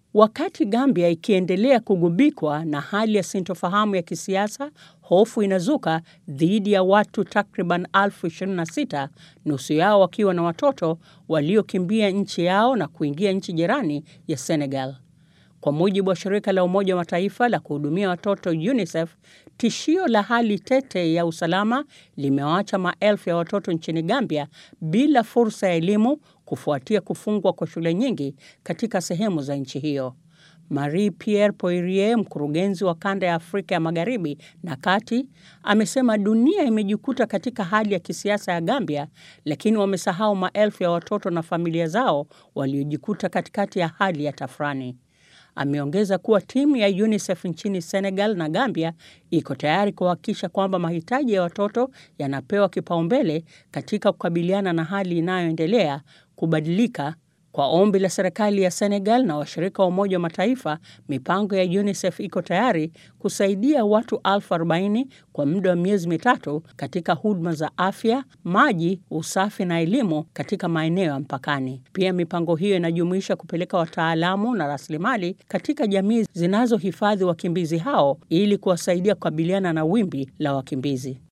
Wakati Gambia ikiendelea kugubikwa na hali ya sintofahamu ya kisiasa, hofu inazuka dhidi ya watu takriban elfu 26, nusu yao wakiwa na watoto waliokimbia nchi yao na kuingia nchi jirani ya Senegal. Kwa mujibu wa shirika la Umoja wa Mataifa la kuhudumia watoto UNICEF, tishio la hali tete ya usalama limewaacha maelfu ya watoto nchini Gambia bila fursa ya elimu kufuatia kufungwa kwa shule nyingi katika sehemu za nchi hiyo. Marie Pierre Poirier, mkurugenzi wa kanda ya Afrika ya Magharibi na Kati, amesema dunia imejikuta katika hali ya kisiasa ya Gambia, lakini wamesahau maelfu ya watoto na familia zao waliojikuta katikati ya hali ya tafrani. Ameongeza kuwa timu ya UNICEF nchini Senegal na Gambia iko tayari kuhakikisha kwamba mahitaji ya watoto yanapewa kipaumbele katika kukabiliana na hali inayoendelea kubadilika. Kwa ombi la serikali ya Senegal na washirika wa Umoja wa Mataifa, mipango ya UNICEF iko tayari kusaidia watu elfu arobaini kwa muda wa miezi mitatu katika huduma za afya, maji, usafi na elimu katika maeneo ya mpakani. Pia mipango hiyo inajumuisha kupeleka wataalamu na rasilimali katika jamii zinazohifadhi wakimbizi hao ili kuwasaidia kukabiliana na wimbi la wakimbizi.